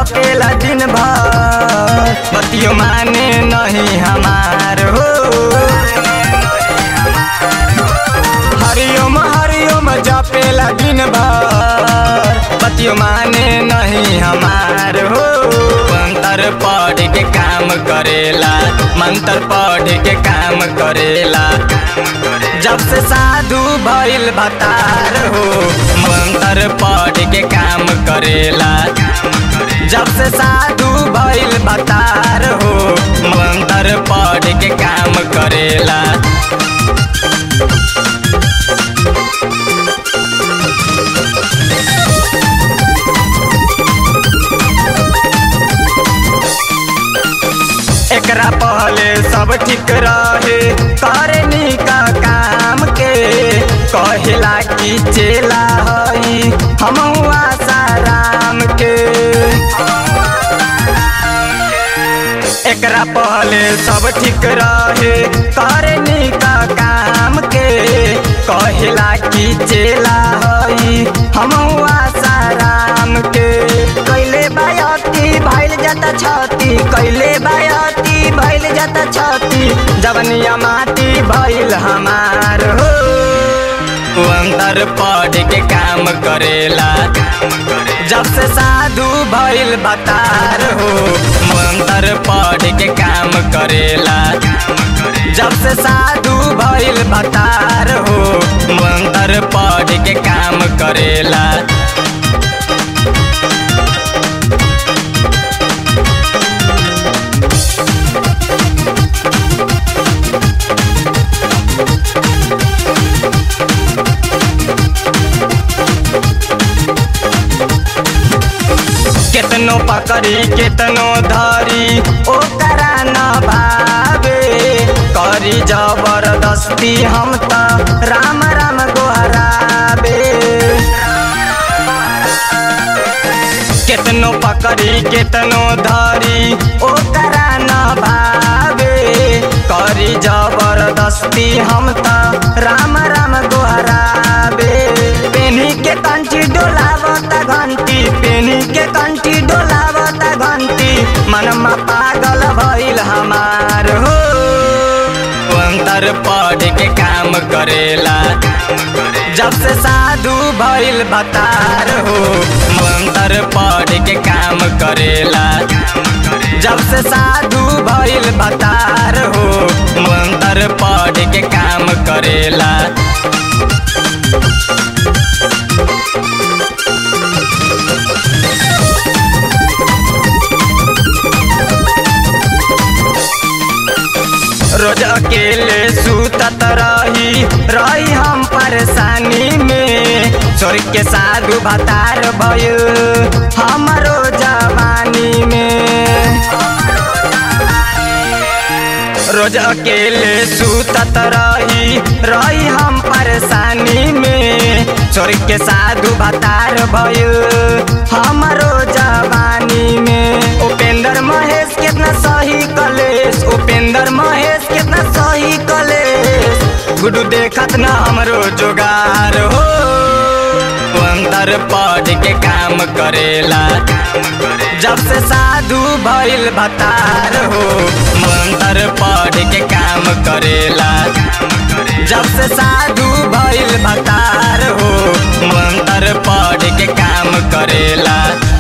जपेला दिन भर बतियो माने नहीं हमार हो हरिओम हरिओम जपेला दिन भर बतियो माने नहीं हमार हो मंत्र पढ़ के काम करेला मंत्र पढ़ के काम करेला जब से साधु भइल भतार हो मंत्र पढ़ के काम करेला जब से साधु भइल भतार हो मंत्र पढ़ के काम करेला एकरा पहले सब ठीक रहे करनी का काम के कहेला कि चेला हई हम साराम के एकरा पहले सब ठीक रहे करनी का काम के कहेला कि चेला हई हम साराम के कैले बायती भइल जाता छती कैले बायती भइल जाता छती जवनिया माटी भइल हमार हो अंदर पढ़ के काम करेला जब से साधु भइल बतार हो मंत्र पढ़ के काम करेला जब से साधु भइल बतार हो मंत्र पढ़ के काम करेला केतनो पकड़ी केतनो धरी ओकरा न भावे करी जबरदस्ती हम त राम राम गोहराबे केतनो पकड़ी केतनो धरी ओकरा न भावे करी जबरदस्ती हम त राम राम गोहराबे पेनी के कंठी डोलावता घंटी पेनी के कंठी डोलावता घंटी मनमा पागल भइल हमार हो अंतर पढ़ के काम करेला जब से साधु भइल बतार हो मंत्र पढ़ के काम करेला जब से साधु भइल बतार हो मंत्र पढ़ के काम करेला रोज अकेले सुतत रही रही हम परेशानी में स्वर्ग के साधु भतार भयो हमरो जवानी में रोज अकेले सुतत रही रही हम परेशानी में स्वर्ग के साधु भतार भयो हमरो जवानी में उपेंद्र महेश कितना सही कलेश उपेंद्र महेश कितना सही कलेश गुडू देखत ना हमरो जोगार हो अंतर पढ़ के काम करेला जब से साधु भइल भतार हो मंत्र पढ़ के काम करेला जब से साधु भइल भतार हो मंत्र पढ़ के काम करेला